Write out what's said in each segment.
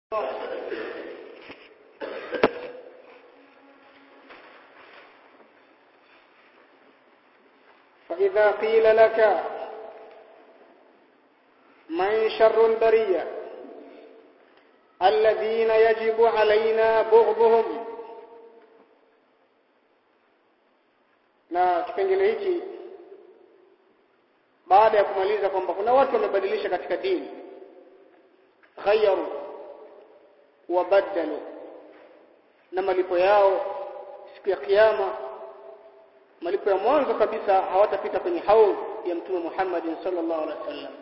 فإذا قيل لك من شر البرية الذين يجب علينا بغضهم na kipengele hiki baada ya kumaliza kwamba kuna watu wamebadilisha katika dini ghayaru wabaddalu na malipo yao siku ya kiyama malipo ya mwanzo kabisa hawatapita kwenye haudh ya mtume Muhammad sallallahu alaihi wasallam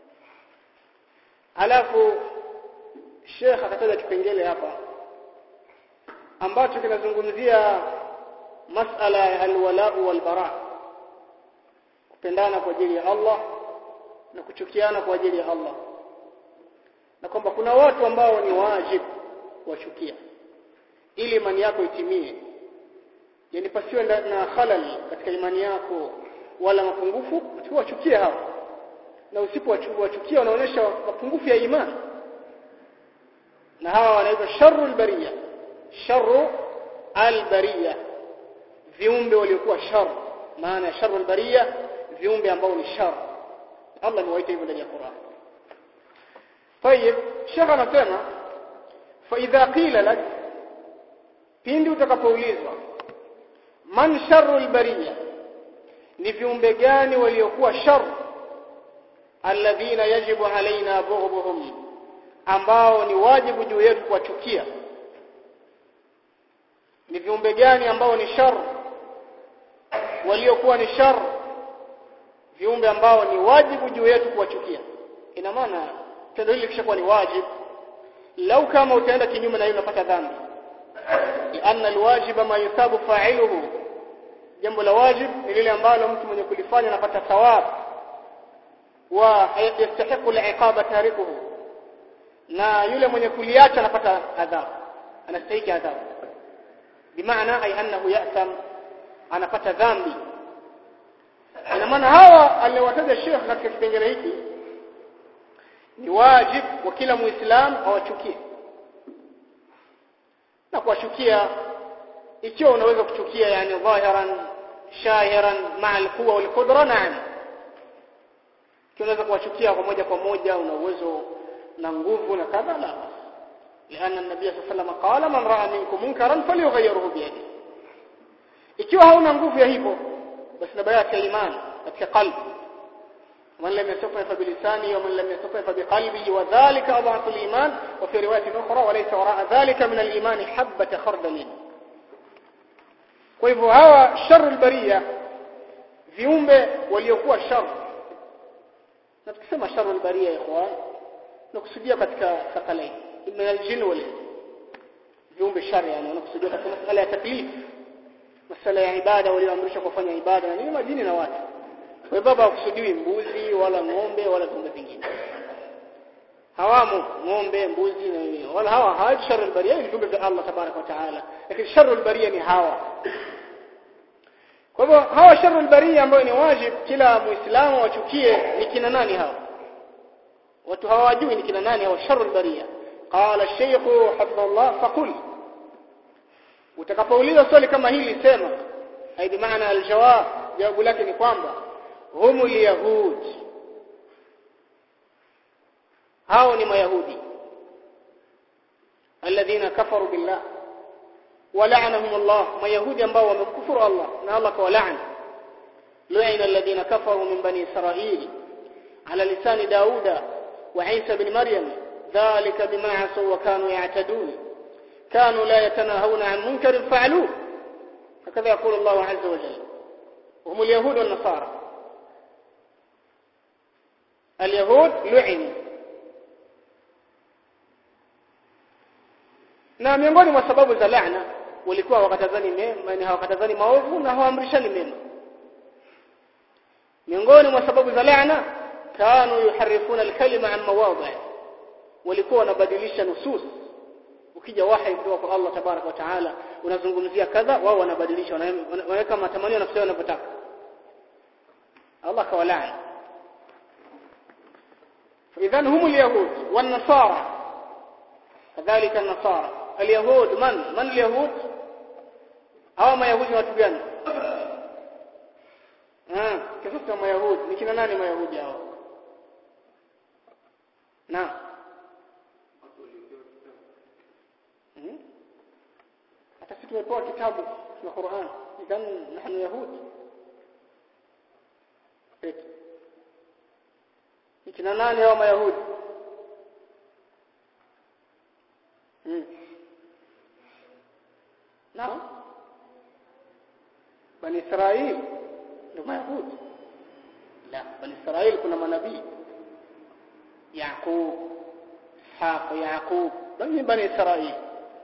alafu Sheikh akataja kipengele hapa ambacho kinazungumzia masala ya alwala walbara kupendana kwa ajili ya Allah na kuchukiana kwa ajili ya Allah na kwamba kuna watu ambao ni wajibu wachukia ili imani yako itimie yani pasiwe na khalal katika imani yako wala mapungufu tuwachukie hao na usipowachukia unaonyesha mapungufu ya imani na hawa wanaitwa sharrul bariya sharru albariya viumbe waliokuwa shar maana sharrul bariya viumbe ambao ni shar Allah amewaita hivyo ndani ya Qur'an طيب شيخ anasema fa idha qila lak pindi utakapoulizwa man sharrul bariya ni viumbe gani waliokuwa shar alladhina yajibu alaina bughduhum ambao ni wajibu juu yetu kuwachukia ni viumbe gani ambao ni shar waliokuwa ni shar viumbe ambao ni wajibu juu yetu kuwachukia ina maana tendo hili kishakuwa ni wajibu lau kama utaenda kinyume na hiyo unapata dhambi lianna alwajiba ma yusabu fa'iluhu jambo la wajib ni lile ambalo mtu mwenye kulifanya anapata thawabu wa yastahiqu al'iqaba tarikuhu na yule mwenye kuliacha anapata adhabu anastahili adhabu bimaana ay annahu ya'tam anapata dhambi ina maana hawa aliwataja Sheikh katika kipengele hiki ni wajib kwa kila muislamu awachukie na kuwachukia ikiwa unaweza kuchukia yani dhahiran shahiran ma'a al-quwa wal qudra na'am unaweza kuwachukia kwa moja kwa moja una uwezo na nguvu na kadha la لأن النبي صلى الله عليه وسلم قال من رأى منكم منكرا فليغيره بيده ikiwa hauna nguvu ya hivyo basi nabaya ya imani katika qalbi man lam yastati fa bilisani wa man lam yastati fa biqalbihi wa dhalika adhafu al-iman wa fi riwayat ukhra wa laysa wara'a dhalika min al-iman habata khardal kwa hivyo hawa sharul bariya viumbe waliokuwa shar na tukisema sharul bariya ikhwan nakusudia katika thaqalain min al-jinn wal viumbe shar yani wanakusudia katika masala ya taklif masala ya ibada walioamrishwa kufanya ibada na nini majini na watu kwa hivyo hawakusudiwi mbuzi wala ng'ombe wala viumbe vingine hawamo ng'ombe mbuzi na nini wala hawa hawa sharul bariya ni viumbe vya Allah tabaraka wa taala lakini sharul bariya ni hawa kwa hivyo hawa sharul bariya ambao ni wajib kila muislamu wachukie ni kina nani hawa watu hawajui ni kina nani hawa sharul bariya qala ash-shaykh hafidhahullah faqul utakapoulizwa swali kama hili sema haidi maana aljawab jawabu lake ni kwamba humul yahud hao ni mayahudi alladhina kafaru billah ولعنهم الله ما يهودي ambao wamekufuru Allah na Allah kawalaani لعن الذين كفروا من بني إسرائيل على لسان داود وعيسى بن مريم ذلك بما عصوا وكانوا يعتدون كانوا لا يتناهون عن منكر فعلوه هكذا يقول الله عز وجل هم اليهود والنصارى اليهود لعنوا na miongoni mwa sababu za laana walikuwa wakatazani mema ni hawakatazani maovu na hawaamrishani mema miongoni mwa sababu za laana kanu yuharifuna alkalima an mawadhi walikuwa wanabadilisha nusus ukija wahi kutoka kwa Allah tabarak wa taala unazungumzia kadha wao wanabadilisha wanaweka matamanio nafsi yao wanavyotaka Allah kawalaani idhan hum alyahud wan nasara kadhalika nasara alyahud man man alyahud hawa mayahudi watu gani ah kisa cha mayahudi ni kina nani mayahudi hao na hmm? hata sisi tumepewa kitabu na Qur'an idhan nahnu yahud ni kina nani hao mayahudi hmm. naam bani israeli ndio mayahudi la bani israeli kuna manabii yaqub ishaq yaqub bani bani israeli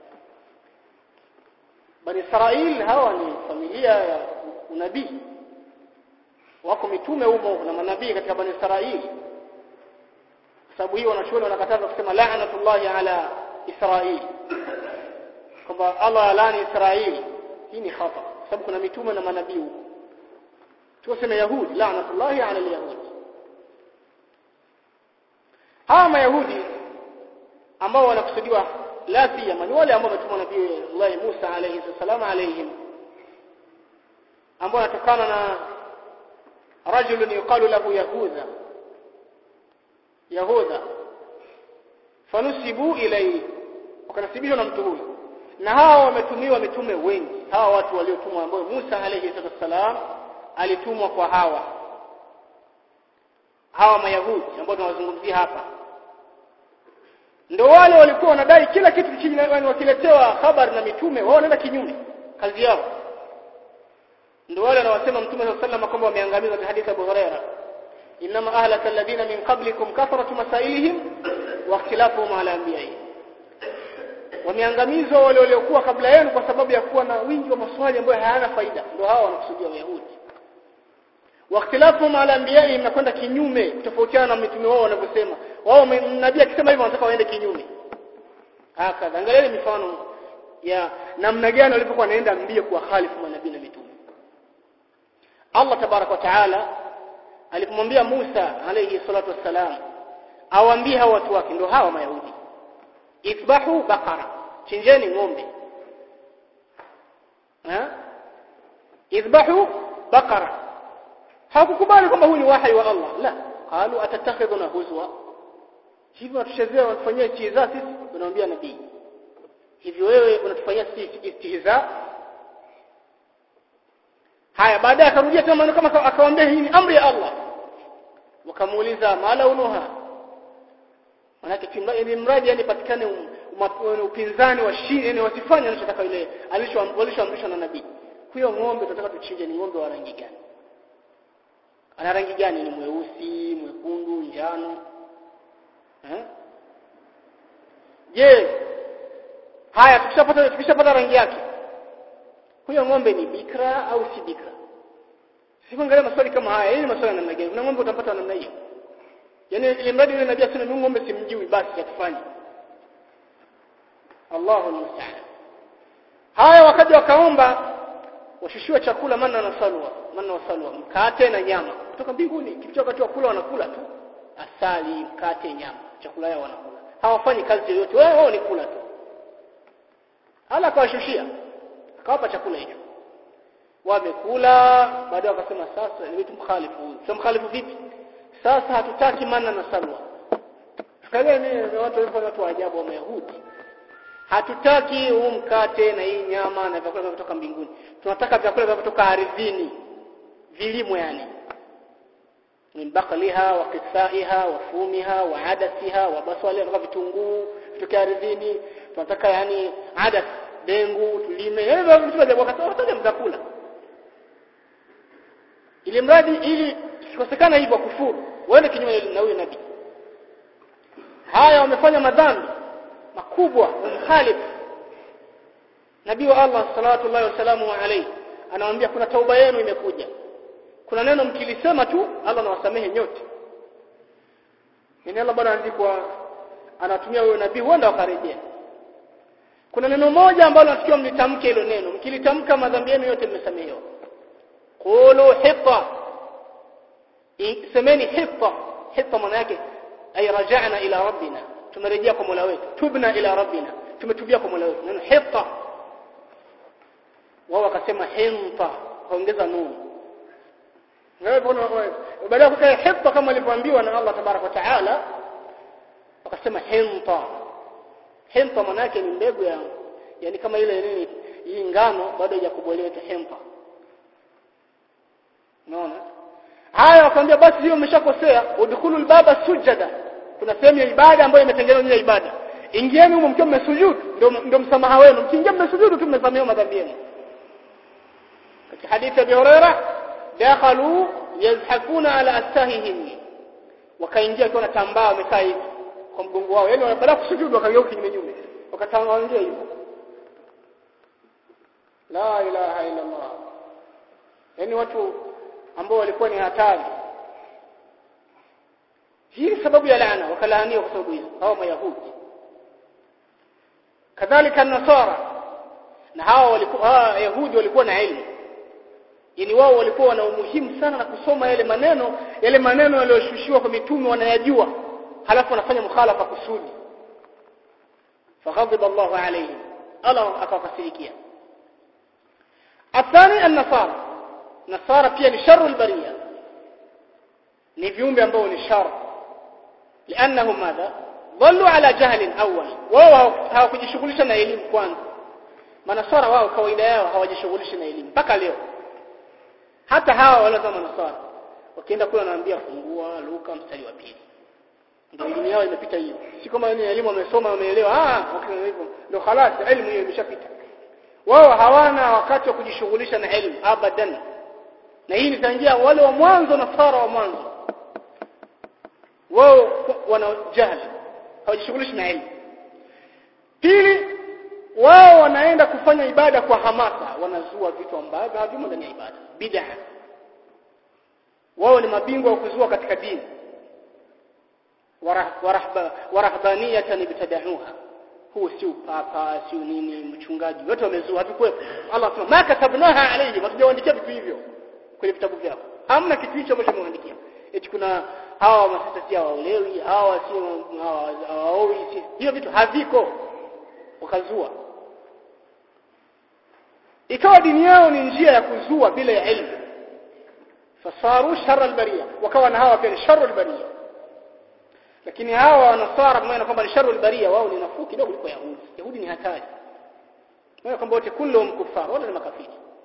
bani israeli hawa ni familia ya unabii wako mitume humo na manabii katika bani israeli sababu hiyo wanachuoni wanakataza kusema la'natullahi ala israeli kwamba Allah alani israeli hii ni khata sababu kuna mitume na manabii huko tuseme yahudi la'natullahi ala alyahudi hawa mayahudi ambao wanakusudiwa la siyama ni wale ambao wametumwa nabii Allah Musa alayhi salam alayhim ambao wanatokana na rajulun yuqalu lahu yahudha yahudha fanusibu ilayhi wakanasibishwa na mtu huyo na hawa wametumiwa mitume wengi hawa watu waliotumwa ambao Musa alayhi salam alitumwa kwa hawa hawa mayahudi ambao tunawazungumzia hapa ndio wale walikuwa wanadai kila kitu chini wakiletewa habari na mitume wao wanaenda kinyume kazi yao ndio wale wanawasema mtume sallallahu alayhi kwamba wameangamizwa katika hadithi ya Abu Huraira inma ahlaka alladhina min qablikum kathratu masailihim wa ikhtilafuhum ala anbiya'ihim wameangamizwa wale waliokuwa kabla yenu kwa sababu ya kuwa na wingi wa maswali ambayo hayana faida ndio hao wanakusudia wayahudi wa ikhtilafuhum ala anbiya'ihim nakwenda kinyume kutofautiana na mitume wao wanavyosema wao nabii akisema hivyo wanataka waende kinyume hakadha angalieni mifano ya namna gani walipokuwa wanaenda mbio kwa khalifu manabii na mitume Allah tabarak wa taala alipomwambia Musa alayhi salatu wassalam awaambie hao watu wake ndio hawa mayahudi isbahu bakara chinjeni ng'ombe ha isbahu bakara hakukubali kwamba huu ni wahi wa Allah la qalu atatakhidhuna huzwa hivi unatuchezea unatufanyia istihza sisi tunamwambia nabii hivi wewe unatufanyia sisi istihza haya baadaye akarudia tena maneno kama akawaambia hii ni amri ya Allah wakamuuliza mala unuha manake kimradi mradi yani patikane upinzani wa shiri yani wasifanye anachotaka ile alishoamrishwa na nabii huyo ng'ombe tunataka tuchinje ni ng'ombe wa rangi gani ana rangi gani ni mweusi mwekundu njano eh je haya tukishapata tukishapata rangi yake huyo ng'ombe ni bikra au si bikra sifangalia maswali kama haya hii ni maswali namna gani kuna ng'ombe utapata namna hiyo yani ile mradi yule nabii asema mimi ng'ombe simjui basi yatufanye Allahu musta'an haya wakati wakaomba washushiwa chakula manna na salwa manna wa salwa mkate na nyama kutoka mbinguni kitu wakati wa kula wanakula tu asali mkate nyama chakula yao wanakula hawafanyi kazi yoyote wao wao ni kula tu hala akawashushia akawapa chakula hicho wamekula baadaye wakasema sasa ni wetu mkhalifu huyu sasa mkhalifu vipi sasa hatutaki manna na salwa tukaelewa ni watu walikuwa watu wa ajabu wa Mayahudi hatutaki huu mkate na hii nyama na vyakula vinavyotoka mbinguni tunataka vyakula vinavyotoka ardhini vilimo yani min baqliha wa qithaiha wa fumiha wa adasiha wa basali na vitunguu vitoke ardhini tunataka yani adas dengu tulime yani vitu vya wakati wote mtakula ili mradi ili sikosekana hivyo kufuru waende kinyume na huyo nabii haya wamefanya madhambi makubwa mkhalif nabii wa Allah sallallahu alaihi wasallam alayhi anawaambia kuna tauba yenu imekuja kuna neno mkilisema tu Allah anawasamehe nyote ni Allah bwana andikwa anatumia huyo nabii huenda wakarejea kuna neno moja ambalo nasikia mlitamke hilo neno mkilitamka madhambi yenu yote mmesamehewa qulu hitta semeni hitta hitta maana yake ay raja'na ila rabbina tumerejea kwa Mola wetu tubna ila rabbina tumetubia kwa Mola wetu neno hitta wao wakasema hinta kaongeza nuni baada ya kukaa hitta kama alivyoambiwa na Allah tabarak wa taala wakasema hinta hinta maana yake ni mbegu ya yani kama ile nini hii ngano bado haijakubolewa hinta unaona haya wakamwambia basi hiyo umeshakosea udkhulu albaba sujada kuna sehemu ya ibada ambayo imetengenezwa ya ibada ingieni humo mkiwa mmesujudu ndio ndio msamaha wenu mkiingia mmesujudu tu mmesamehewa madhambi yenu katika hadithi ya Abi Huraira dakhalu yazhakuna ala astahihim wakaingia wakiwa natambaa wamekaa hivi kwa mgongo wao yani baada ya kusujudu wakageuka kinyume nyume wakatangalia hivyo la ilaha illa Allah yani watu ambao walikuwa ni hatari hii sababu ya laana wakalaaniwa kwa sababu hizo hao mayahudi kadhalika nasara na hawa walikuwa hawa yahudi walikuwa na elimu yani wao walikuwa wana umuhimu sana na kusoma yale maneno yale maneno yaliyoshushiwa kwa mitume wanayajua halafu wanafanya mukhalafa kusudi faghadhiba Allahu alayhim Allah akawakasirikia athani an-nasara nasara pia ni sharu al-bariya ni viumbe ambao ni shar لانهم ماذا ضلوا على جهل اول wao hawakujishughulisha na elimu kwanza manasara wao kawaida yao hawajishughulishi na elimu mpaka leo hata hawa wale kama manasara wakienda kule wanaambia fungua Luka mstari wa pili ndio elimu yao imepita hiyo si kama ni elimu wamesoma wameelewa ah okay hivyo ndio khalas elimu hiyo imeshapita wao hawana wakati wa kujishughulisha na elimu abadan na hii nitangia wale wa mwanzo na sara wa mwanzo wao wana jahili hawajishughulishi na elimu pili wao wanaenda kufanya ibada kwa hamasa wanazua vitu ambavyo havimo ndani ya ibada bid'a wao ni mabingwa wa kuzua katika dini warahbaniyatan ibtada'uha huu si upapa si nini mchungaji wote wamezua hatukuwepo Allah anasema ma katabnaha alayhi hatujaandikia vitu hivyo kwenye vitabu vyao hamna kitu hicho ambacho mwandikia eti kuna hawa masista si hawaolewi hawa si hawaowi si hiyo vitu haviko wakazua ikawa dini yao ni njia ya kuzua bila ya elimu fasaru sharra albariya wakawa na hawa pia ni sharru albariya lakini hawa wanasara maana kwamba ni sharru albariya wao ni nafuu kidogo kuliko yahudi yahudi ni hatari maana kwamba wote kulluhum kuffar wala ni makafiri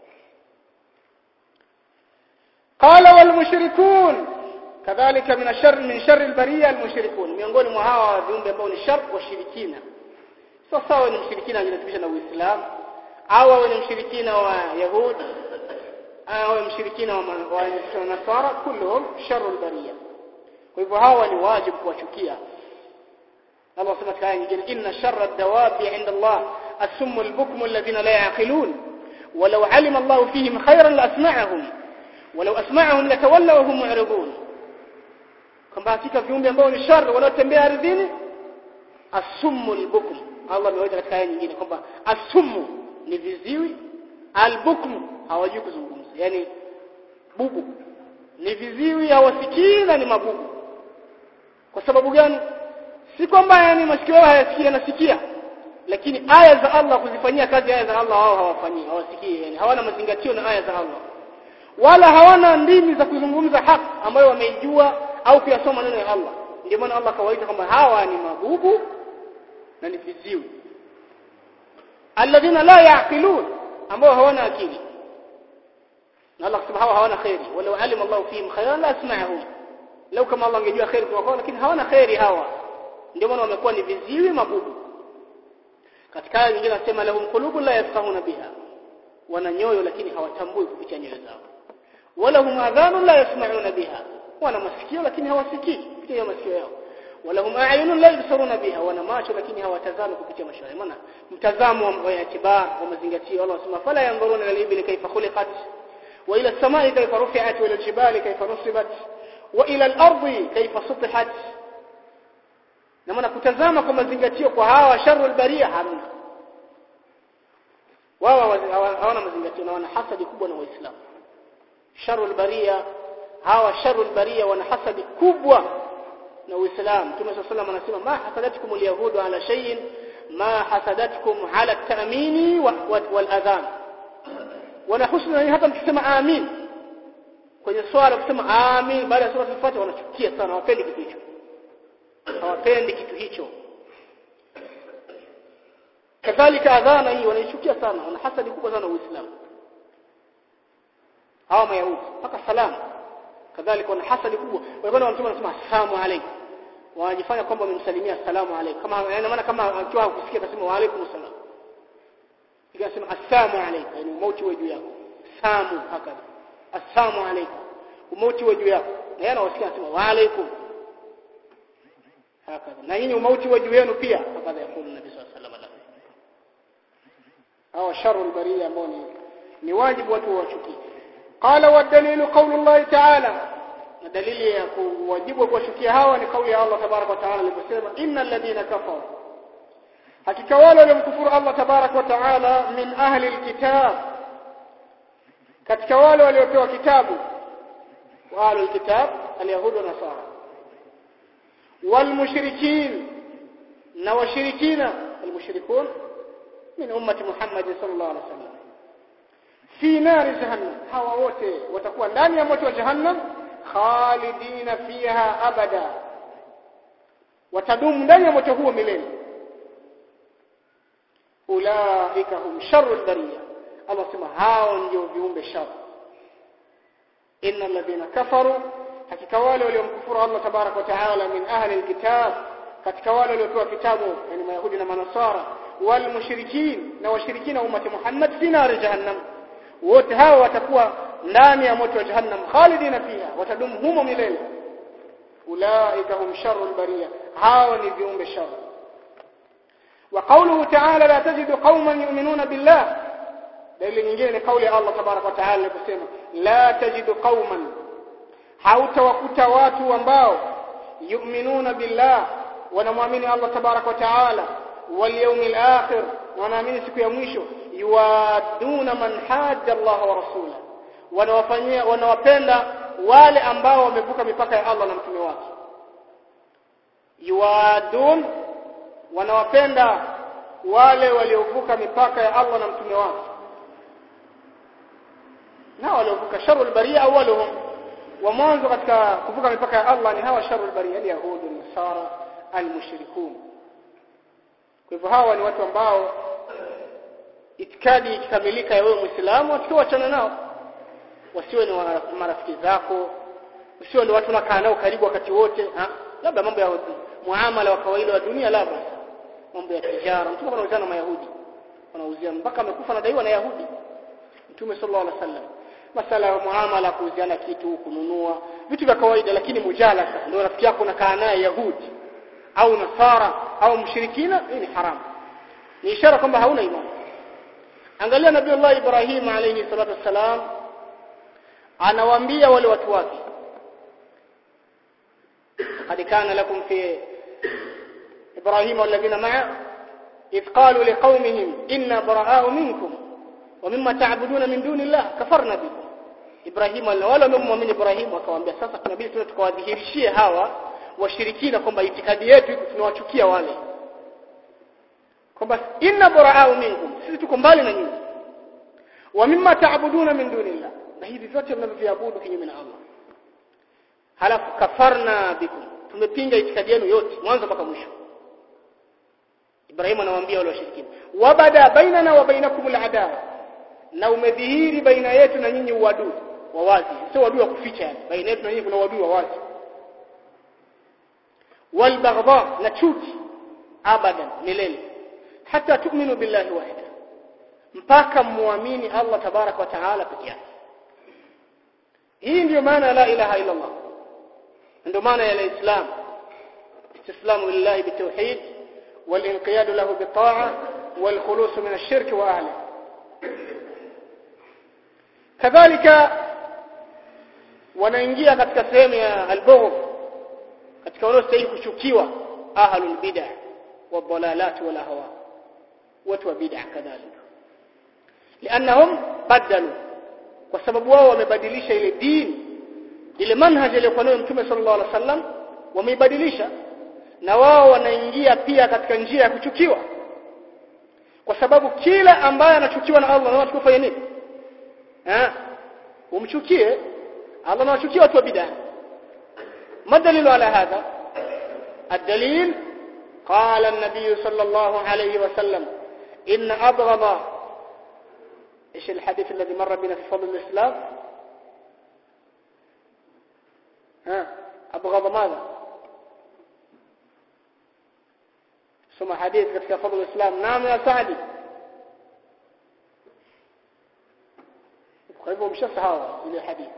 qala wal mushrikun kadhalika min ashar min shar albariya almushrikun miongoni mwa hawa viumbe ambao ni shar washirikina sasa wao ni mshirikina anajinasibisha na uislamu au awe ni mshirikina wa yahudi au mshirikina wa nasara kulluhum sharru albariya kwa hivyo hawa ni wajibu kuwachukia Allah sema katika aya nyingine inna sharra ad-dawabi 'inda Allah as-summu al-bukmu alladhina la ya'qilun walau 'alima Allah fihim khayran la asma'ahum walau asma'ahum latawallaw hum mu'ridun kwamba hakika viumbe ambao ni shar wanaotembea ardhini as-summu al-bukmu Allah ameweka katika aya nyingine kwamba as-summu ni viziwi al-bukmu hawajui kuzungumza yani bubu ni viziwi hawasikii na ni mabubu kwa sababu gani si kwamba yani masikio yao hayasikii yanasikia lakini aya za Allah kuzifanyia kazi aya za Allah wao hawafanyii hawasikii yani hawana mazingatio na aya za Allah wala hawana ndimi za kuzungumza haki ambayo wameijua au kuyasoma maneno ya Allah ndio maana Allah kawaita kwamba hawa ni mabubu na ni viziwi alladhina la yaqilun ambao hawana akili na Allah kusema hawa hawana khairi walau alima Allah fihim khairan la asma'ahum lau kama Allah angejua khairi kwa kwao lakini hawana khairi hawa ndio maana wamekuwa ni viziwi mabubu katika aya nyingine anasema lahum qulubun la yafqahuna biha wana nyoyo lakini hawatambui kupitia nyoyo zao walahum adhanun la yasma'una biha wana masikio lakini hawasikii kupitia masikio yao walahum a'yunun la yubsiruna biha wana macho lakini hawatazami kupitia macho yao maana mtazamo wa itibar wa mazingatio Allah anasema fala yanzuruna ila al-ibli kayfa khuliqat wa ila as-sama'i kayfa rufi'at wa ila al-jibali kayfa nusibat wa ila al-ardi kayfa sutihat na maana kutazama kwa mazingatio kwa hawa sharul baria hamna wao hawana mazingatio na wana hasadi kubwa na waislamu sharul baria hawa sharul baria wana hasadi kubwa na Uislamu Mtume صلى الله عليه anasema ma hasadatkum alyahudu ala shay'in ma hasadatkum ala at-ta'mini wal adhan wana husna hata mkisema amin kwenye swala kusema amin baada ya sura al-Fatiha wanachukia sana hawapendi kitu hicho hawapendi kitu hicho kadhalika adhana hii wanaichukia sana wana hasadi kubwa sana uislamu hawa mayahudi mpaka salamu kadhalika wana hasadi kubwa walikwenda mtume anasema assalamu alaykum wanajifanya kwamba wamemsalimia assalamu alaykum kama yani maana kama akiwa hakusikia akasema wa alaykum assalam ikasema assalamu alaykum yani mauti wa juu yako samu hakadha assalamu alaykum umauti wa juu yako na yeye anawasikia anasema wa alaykum hakadha na nyinyi umauti wa juu yenu pia hakadha yakulu nabii sallallahu alayhi wasallam au sharu albariya ambao ni ni wajibu watu wachukie qala wa dalilu qawlu Allah ta'ala na dalili ya kuwajibu kuwachukia hawa ni kauli ya Allah tabarak wa taala aliposema innal ladina kafaru hakika wale waliomkufuru Allah tabarak wa taala min ahli alkitab katika wale waliopewa kitabu wa ahli alkitab alyahud wa nasara والمشركين na washirikina almushrikun min ummati Muhammad sallallahu alaihi wasallam fi nari jahannam hawa wote watakuwa ndani ya moto wa jahannam khalidina fiha abada watadumu ndani ya moto huo milele ulaika hum sharrul bariya Allah sema hao ndio viumbe shar innal ladina kafaru hakika wale waliomkufuru Allah tabarak wa taala min ahli alkitab katika wale waliopewa kitabu yani mayahudi na manasara wal mushrikin na washirikina ummati Muhammad fi nar jahannam wote hao watakuwa ndani ya moto wa jahannam khalidina fiha watadumu humo milele ulaika hum sharrul bariya hao ni viumbe shar wa qawluhu ta'ala la tajidu qauman yu'minuna billah dalili nyingine ni kauli ya Allah tabarak wa taala aliposema la tajidu qauman hautawakuta watu ambao yu'minuna billah wanamwamini Allah tabarak wa taala wal yawmil akhir wanaamini siku ya mwisho yuwaduna man hajja Allah wa rasula wanawafanyia wanawapenda wale ambao wamevuka mipaka ya Allah na mtume wake yuwadun wanawapenda wale waliovuka mipaka ya Allah na mtume wake na waliovuka sharul baria awwaluhum wa mwanzo katika kuvuka mipaka ya Allah ni hawa sharul baria yahudu nasara almushrikun kwa hivyo hawa ni watu ambao itikadi ikikamilika ya wewe Muislamu watakiwachana nao wasiwe ni marafiki zako usiwe ni watu unakaa nao karibu wakati wote labda mambo ya muamala wa kawaida wa dunia labda mambo ya tijara mtume anauzana na mayahudi wanauzia mpaka amekufa anadaiwa na yahudi mtume sallallahu alaihi wasallam masala ya muamala kuuziana kitu kununua vitu vya kawaida lakini mujalasa ndio rafiki yako unakaa naye yahudi au nasara au mshirikina hii ni haramu ni ishara kwamba hauna imani angalia nabii Allah Ibrahim alayhi salatu wassalam anawaambia wale watu wake قد كان لكم في إبراهيم والذين معه إذ قالوا لقومهم إنا براء منكم ومما تعبدون من دون الله كفرنا بكم إبراهيم wala wamemwamini Ibrahim wakawaambia sasa tunabidi tuwe tukawadhihirishie hawa washirikina kwamba itikadi yetu tunawachukia wale kwamba inna buraa'u minkum sisi tuko mbali na nyinyi wa mimma ta'buduna min dunillah na hivi vyote mnavyoviabudu kinyume na Allah halafu kafarna bikum tumepinga itikadi yenu yote mwanzo mpaka mwisho Ibrahim anawaambia wale washirikina wabada bainana wa bainakum al'adawa na umedhihiri baina yetu na nyinyi uadui wa wazi sio uadui wa kuficha yani baina yetu na nyinyi kuna uadui wa wazi walbaghdha na chuki abadan milele hata tu'minu billahi wahda mpaka muamini Allah tabarak wa taala pekee yake hii ndiyo maana la ilaha illa Allah ndio maana ya islam istislamu lillahi bitawhid والانقياد له بالطاعه والخلوص من الشرك واهله kadhalika wanaingia katika sehemu ya albughd katika wanaostahili kuchukiwa ahlul bid'ah والضلالات والاهواء watu wa bid'ah kadhalika lianahum badalu kwa sababu wao wamebadilisha ile dini ile manhaji iliyokuwa nayo mtume sallallahu alaihi wasallam wameibadilisha na wao wanaingia pia katika njia ya kuchukiwa kwa sababu kila ambaye anachukiwa na Allah na watu kufanya nini eh umchukie Allah anawachukia watu wa bid'a madalilu ala hadha الدليل قال النبي صلى الله عليه وسلم إن أبغض إيش الحديث الذي مر بنا في فضل الإسلام ها أبغض ماذا ثم حديث في فضل الإسلام نعم يا سعدي فهو مش هذا إلى الحديث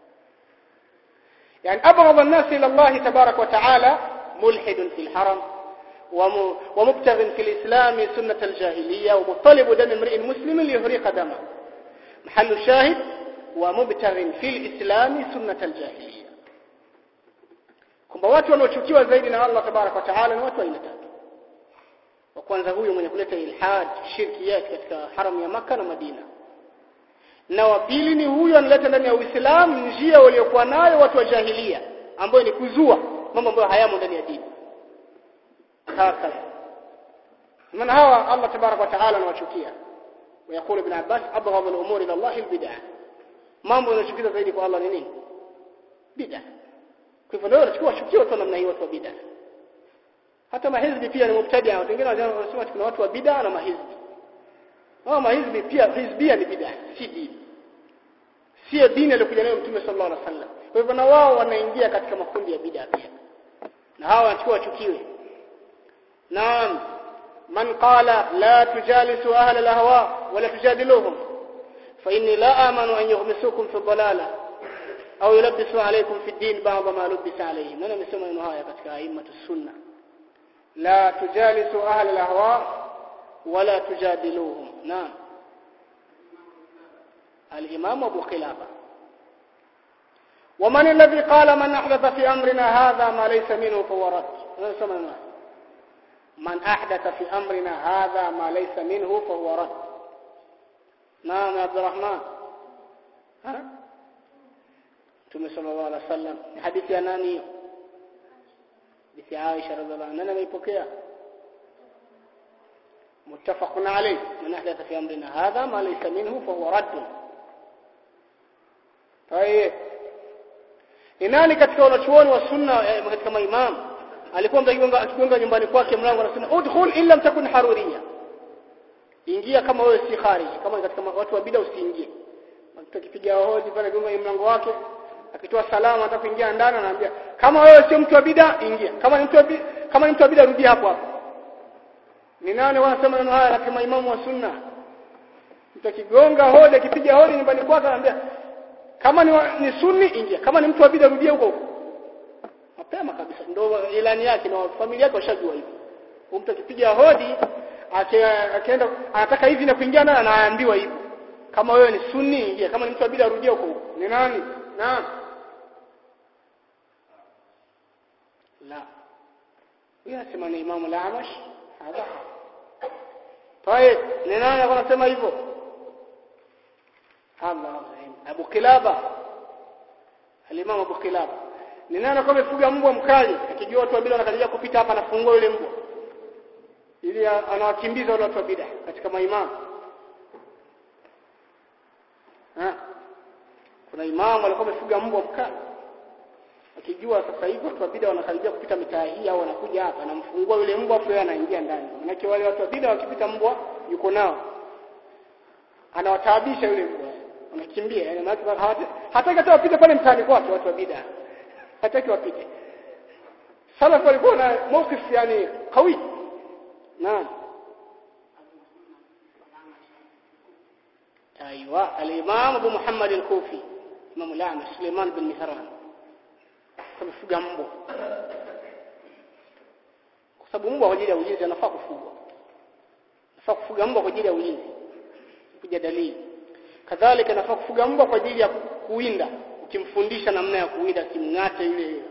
يعني أبغض الناس إلى الله تبارك وتعالى ملحد في الحرم ومبتغ في الإسلام سنة الجاهلية ومطلب دم امرئ مسلم ليهريق دمه محل الشاهد ومبتغ في الإسلام سنة الجاهلية kwamba watu wanaochukiwa zaidi na Allah tabarak wa taala ni watu aina tatu wa kwanza huyu mwenye kuleta ilhad shirki yake katika haram ya maka na Madina na wa pili ni huyu analeta ndani ya Uislamu njia waliokuwa nayo watu wa jahilia ambayo ni kuzua mambo ambayo hayamo ndani ya dini haka maana hawa Allah tabarak wa taala anawachukia ويقول ابن عباس ابغض الامور الى الله البدع mambo yanachukiza zaidi kwa Allah ni nini bid'a kwa hivyo ndio wanachukua chukio tu namna hiyo watu wa bid'a hata mahizbi pia ni mubtadia watu wengine wanasema kuna watu wa bid'a na mahizbi hao mahizbi pia hizbia ni bid'a si dini sio dini aliyokuja nayo mtume sallallahu alaihi wasallam kwa hivyo na wao wanaingia katika makundi ya bid'a pia na hawa wanachukua chukiwe naam من قال لا تجالسوا أهل الأهواء ولا تجادلوهم فإني لا آمن أن يغمسوكم في الضلالة أو يلبسوا عليكم في الدين بعض ما لبس عليهم أنا مسمى نهاية katika أئمة السنة لا تجالسوا أهل الأهواء ولا تجادلوهم نعم الإمام أبو خلافة ومن الذي قال من أحدث في أمرنا هذا ما ليس منه فهو رد أنا مسمى نهاية من أحدث في أمرنا هذا ما ليس منه فهو رد نعم يا عبد الرحمن ها Mtume sallallahu alaihi wasallam hadithi ya nani hiyo hadithi ya Aisha radhiallahu anha ameipokea muttafaqun alayh man ahdatha fi amrina hadha ma laysa minhu fa huwa radd tayeb ni nani katika wanachuoni wa sunna katika maimamu alikuwa mtakigonga akigonga nyumbani kwake mlango anasema udkhul illa mtakun haruriya ingia kama wewe si khariji kama katika watu wa bid'a usiingie mtu akipiga hodi pale gonga mlango wake akitoa salama anataka kuingia ndani anaambia kama wewe sio mtu wa bid'a ingia kama ni mtu wa bid'a kama ni mtu wa bid'a rudi hapo hapo ni nani wanasema neno haya katika maimamu wa sunna mtu akigonga hodi akipiga hodi nyumbani kwake anaambia kama ni, wa, ni sunni ingia kama ni mtu wa bid'a rudia huko huko mapema kabisa ndio ilani yake na familia yake washajua hivyo mtu akipiga hodi akienda anataka hivi na kuingia ndani anaambiwa hivyo kama wewe ni sunni ingia kama ni mtu wa bid'a rudia huko huko ni nani naam la yasema ni imamu al-Amash hada طيب ni nani anasema hivyo Allah Abu Kilaba al-Imam Abu Kilaba ni nani kwa amefuga mbwa mkali akijua watu wa bid'a wanakaribia kupita hapa anafungua yule mbwa ili anawakimbiza wale watu wa bid'a katika maimamu ha kuna imamu alikuwa amefuga mbwa mkali akijua sasa hivi watu wa bid'a wanakaribia kupita mitaa hii au wanakuja hapa anamfungua yule mbwa afu yeye anaingia ndani manake wale watu wa bid'a wakipita mbwa yuko nao anawataabisha yule mbwa wanakimbia yani maana hataki hata wapite pale mtaani kwake watu wa bid'a hataki wapite salaf walikuwa na mawqif yani qawi naam ايوه الامام ابو محمد الكوفي امام الاعمش سليمان بن مهران kufuga mbwa kwa sababu mbwa kwa ajili ya ulinzi anafaa kufugwa anafaa kufuga mbwa kwa ajili ya ulinzi kuja dalili kadhalika anafaa kufuga mbwa kwa ajili ya kuwinda ukimfundisha namna ya kuwinda kimngate yule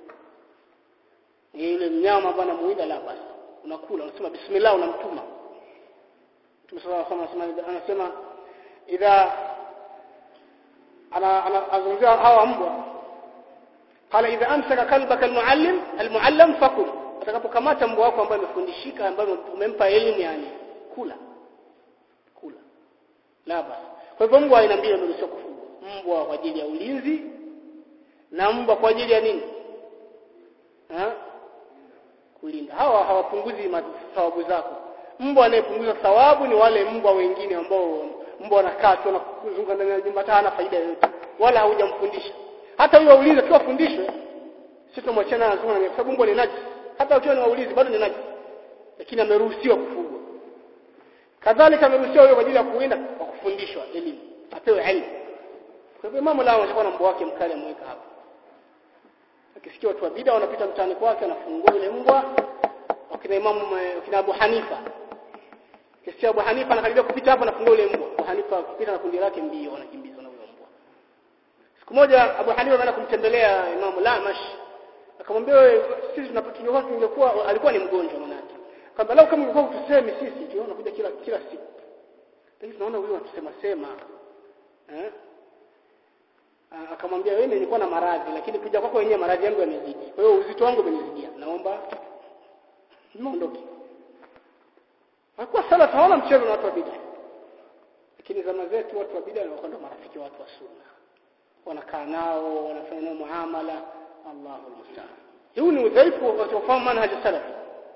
yule mnyama ambaye anamuwinda la basi unakula unasema bismillah unamtuma Mtume sallallahu alaihi wasallam anasema idha ana anazungumzia hawa mbwa qala idha amsaka kalbaka almuallim almuallam fakul atakapokamata mbwa wako ambaye amefundishika ambaye umempa elimu yani kula kula la basi kwa hivyo mbwa aina mbili ndio kufugwa mbwa kwa ajili ya ulinzi na mbwa kwa ajili ya nini ha? kulinda hawa hawapunguzi thawabu zako mbwa anayepunguza thawabu ni wale mbwa wengine ambao mbwa anakaa tu na kuzunguka ndani ya nyumba hana faida yoyote wala haujamfundisha hata huyo ulinzi tu afundishwe sisi tumwachana na zungana kwa sababu mbwa ni najis hata ukiwa ni waulizi bado ni najis lakini ameruhusiwa kufugwa kadhalika ameruhusiwa huyo kwa ajili ya kuwinda kwa kufundishwa elimu apewe elimu kwa hivyo mama lao anakuwa na mbwa wake mkali ameweka hapo akisikia watu wa bid'a wanapita mtaani kwake anafungua yule mbwa wakina imamu wakina Abu Hanifa kisikia Abu Hanifa anakaribia kupita hapo anafungua yule mbwa Abu Hanifa kupita na kundi lake mbio wanakimbizwa na huyo mbwa siku moja Abu Hanifa ameenda kumtembelea Imamu Lamash akamwambia wewe sisi tunapotungekuwa tungekuwa alikuwa ni mgonjwa manake kwamba lau kama ungekuwa utusemi sisi tunaona kuja kila kila siku lakini tunaona huyu anatusema sema eh akamwambia wewe nilikuwa na maradhi lakini kuja kwako wenyewe maradhi yangu yamezidi kwa hiyo uzito wangu umenizidia naomba niondoke hakuwa sala taona mchezo na watu wa bid'a lakini zama zetu watu wa bid'a wanakuwa ndo marafiki wa watu wa sunna wanakaa nao wanafanya nao muamala Allahu musta'an huu ni udhaifu wa kufahamu manhaj salafi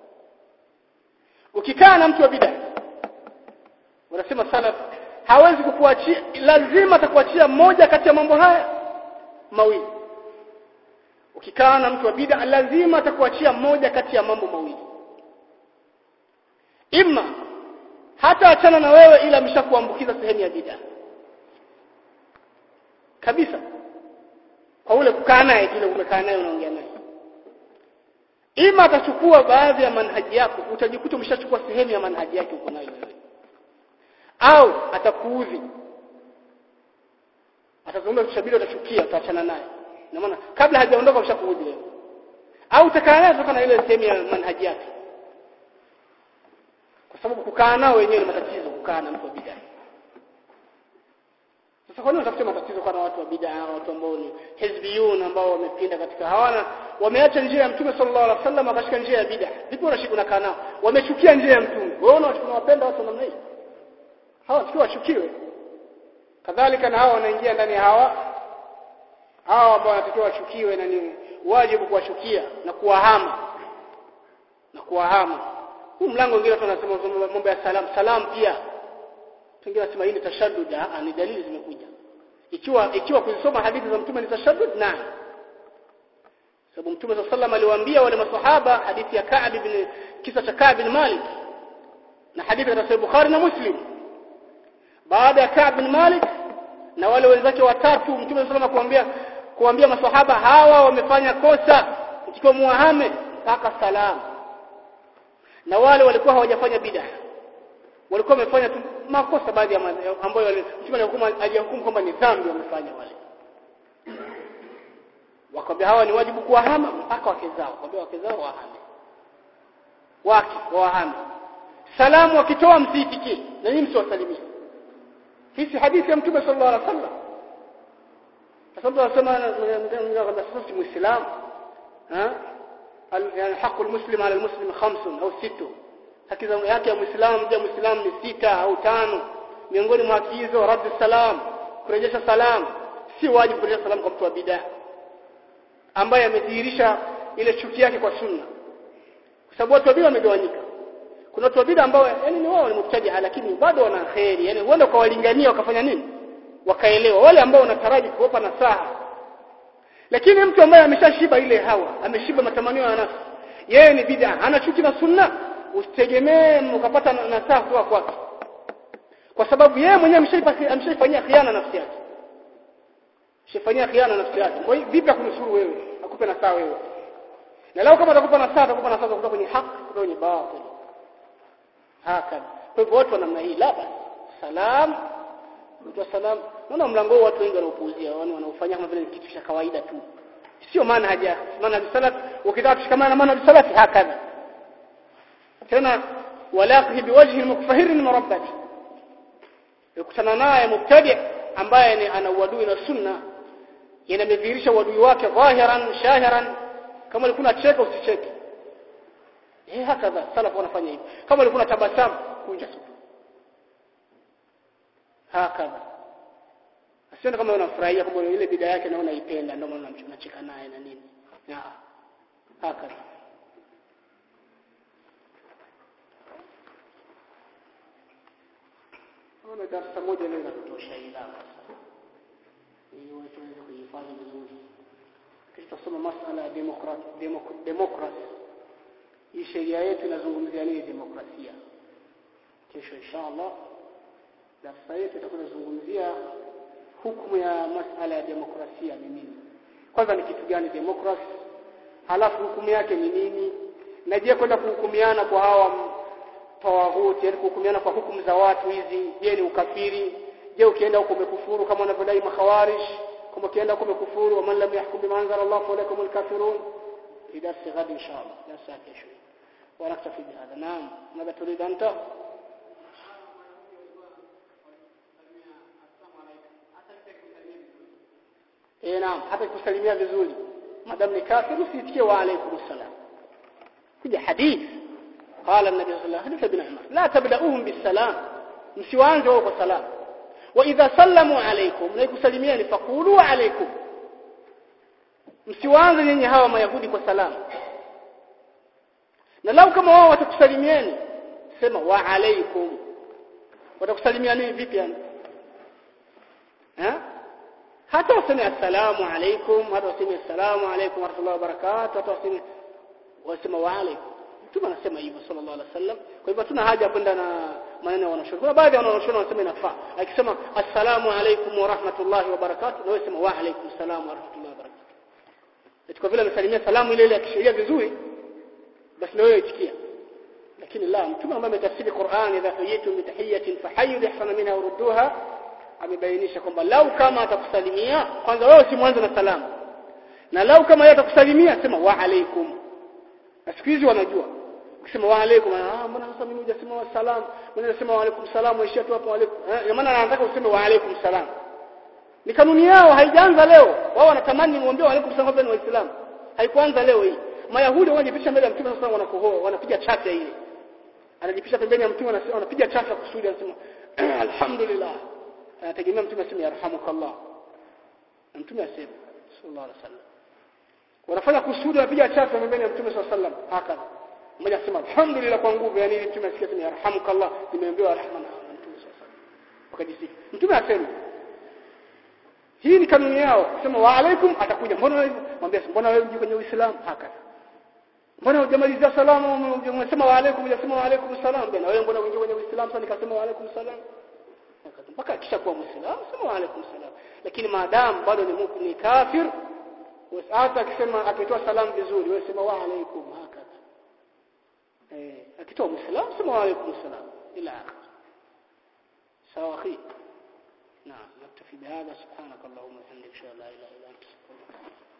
ukikaa na mtu wa bid'a wanasema salaf hawezi kukuachia lazima atakuachia moja kati ya mambo haya mawili ukikaa na mtu wa bid'a lazima atakuachia moja kati ya mambo mawili imma hata achana na wewe ila ameshakuambukiza sehemu ya bid'a kabisa kwa ule kukaa naye kile umekaa naye unaongea naye ima atachukua baadhi ya manhaji yako utajikuta umeshachukua sehemu ya manhaji yake uko nayo wewe au atakuudhi atazungumza tushabiri utachukia utaachana naye na maana kabla hajaondoka ushakuudhi wewe au utakaa naye kutokana na ile sehemu ya manhaji yake kwa sababu kukaa nao wenyewe ni matatizo kukaa na mtu wa bid'a sasa kwa nini utafute matatizo kwa watu wa bid'a watu ambao ni hizbiyun ambao wamepinda katika hawana wameacha njia ya mtume sallallahu alaihi wasallam akashika njia ya bid'a vipi unashika unakaa nao wamechukia njia ya mtume wewe unawapenda watu namna hii hawa tukiwa wachukiwe kadhalika na hawa wanaingia ndani ya hawa hawa ambao wanatakiwa wachukiwe na ni wajibu kuwachukia na kuwahama na kuwahama huu mlango mwingine tunasema mambo ya salam salam pia wengine wanasema hii ni tashaddud ni dalili zimekuja ikiwa ikiwa kuzisoma hadithi za mtume ni tashaddud na sababu mtume sallallahu alaihi aliwaambia wale maswahaba hadithi ya Ka'b ibn kisa cha Ka'b ibn Malik na hadithi ya Sahih Bukhari na Muslim baada ya Ka'b ibn Malik na wale wenzake watatu mtume sallallahu alaihi kuambia kuambia maswahaba hawa wamefanya kosa ikiwa muahame mpaka salamu na wale walikuwa hawajafanya bid'a walikuwa wamefanya tu makosa baadhi ya ambayo mtume alihukumu alihukumu kwamba ni dhambi wamefanya wale wakwambia hawa ni wajibu kuwahama mpaka wake zao wakwambia wake zao wahame wake wahame salamu wakitoa msiitikie na nyinyi msiwasalimie hii hadithi ya mtume sallallahu alaihi wasallam sababu anasema sisi muislamu ha yani haki almuslim ala almuslim khamsun au sittu haki yake ya muislamu je muislamu ni sita au tano miongoni mwa haki hizo raddi salam kurejesha salam si wajibu kurejesha salam kwa mtu wa bid'a ambaye amedhihirisha ile chuki yake kwa sunna kwa sababu watu wa bid'a wamegawanyika kuna watu wa bid'a ambao yani ni wao ni mubtadi'a lakini bado wana khairi yani huenda kwa walingania wakafanya nini wakaelewa wale ambao wanataraji kuwapa nasaha lakini mtu ambaye ameshashiba ile hawa ameshiba matamanio ya nafsi yeye ni bid'a ana chuki na sunna usitegemee ukapata nasaha kutoka kwake kwa sababu yeye mwenyewe ameshaifanyia khiana nafsi yake ameshafanyia khiana nafsi yake kwa hiyo vipi akunusuru wewe akupe nasaha wewe na leo kama atakupa nasaha atakupa nasaha kutoka kwenye haki kutoka kwenye batil haka kwa hivyo watu wa namna hii la basi salam mtu salam naona mlango huu watu wengi wanaopuuzia yani wanaofanya kama vile kitu cha kawaida tu sio maana haja maana salaf ukitaka kushikamana na maana salaf hakadha tena walaqihi biwajhi mukfahir murabbati ukutana naye mubtadi ambaye ni ana uadui na sunna yanamedhihirisha uadui wake dhahiran shahiran kama ulikuwa unacheka usicheke eh hakadha salafu wanafanya hivi kama ulikuwa unatabasamu kunja sura hakadha asione kama unafurahia kama ile bidhaa yake na unaipenda ndio maana unacheka naye na nini ya hakadha Naona darasa moja leo inatosha ila sasa. Ili watu waweze kuhifadhi vizuri. Kisha tutasoma masala ya demokrasi demokrasi. Hii sheria yetu inazungumzia nini demokrasia? Kesho inshallah darasa yetu itakuwa inazungumzia hukumu ya masala ya demokrasia ni nini. Kwanza ni kitu gani demokrasi? Halafu hukumu yake ni nini? Na je kwenda kuhukumiana kwa hawa tawaghuti yani kuhukumiana kwa hukumu za watu hizi je ni ukafiri je ukienda huko umekufuru kama wanavyodai makhawarij kama ukienda huko umekufuru waman lam yahkum bima anzala Allah fa ulaikum alkafirun fi darsi ghad inshallah darsa kesho ونكتفي بهذا نعم ماذا تريد أنت eh naam hata kusalimia vizuri madam ni kafir usitikie wa alaykum assalam kuja hadithi قال النبي صلى الله عليه وسلم ابن عمر لا تبدأوهم بالسلام msiwaanze wao kwa salam wa idha sallamu alaykum na ikusalimiani faqulu alaykum msiwaanze nyinyi hawa mayahudi kwa salamu na lau kama wao watakusalimiani sema wa alaykum watakusalimia nini vipi yani eh hata waseme assalamu alaykum hata waseme assalamu alaykum wa rahmatullahi wa barakatuh hata waseme wasema wa alaykum mtume anasema hivyo sallallahu alaihi wasallam kwa hivyo tuna haja kwenda na maneno ya wanachuoni kuna baadhi ya wanachuoni wanasema inafaa akisema assalamu alaykum wa rahmatullahi wa barakatuh na wewe sema wa alaykum salam wa rahmatullahi wa barakatuh kwa vile amesalimia salamu ile ile ya kisheria vizuri basi na wewe itikia lakini la mtume ambaye ametafsiri Qur'an idha huyitum bi tahiyatin fahayyu bi ahsana minha urudduha amebainisha kwamba lau kama atakusalimia kwanza wewe usimwanze na salamu na lau kama yeye atakusalimia sema wa alaykum na siku hizi wanajua ukisema wa alaykum ah mbona sasa mimi hujasema wa salam mbona nasema wa alaykum salam waishia tu hapo alaykum eh maana anataka useme wa alaykum salam ni kanuni yao haijaanza leo wao wanatamani muombe wa alaykum salam kwa waislamu haikuanza leo hii mayahudi wanajipisha mbele ya mtume sasa wanakohoa wanapiga chafya ile anajipisha pembeni ya mtume anasema wanapiga chafya kusudi anasema alhamdulillah anategemea mtume aseme yarhamukallah mtume aseme sallallahu alaihi wasallam wanafanya kusudi wanapiga chafya pembeni ya mtume sallallahu alaihi wasallam haka mmoja asema alhamdulillah kwa nguvu yani ili mtume asikie yarhamukallah nimeambiwa rahma na mtume sallallahu alaihi wasallam wakajisifu mtume aseme hii ni kanuni yao kusema wa alaikum atakuja mbona wewe mwambie mbona wewe uji kwenye uislamu haka mbona hujamalizia salamu umesema wa alaikum hujasema wa alaikum salam bwana wewe mbona uingie kwenye uislamu sasa nikasema wa alaikum salam mpaka akisha kuwa muislamu sema wa alaikum salam lakini maadamu bado ni ni kafir hata akisema akitoa salamu vizuri wewe sema wa alaikum haka eh akitoa muislamu sema wa alaikum salam ila sawa akhi نعم نكتفي بهذا سبحانك اللهم وبحمدك اشهد ان لا اله الا انت استغفرك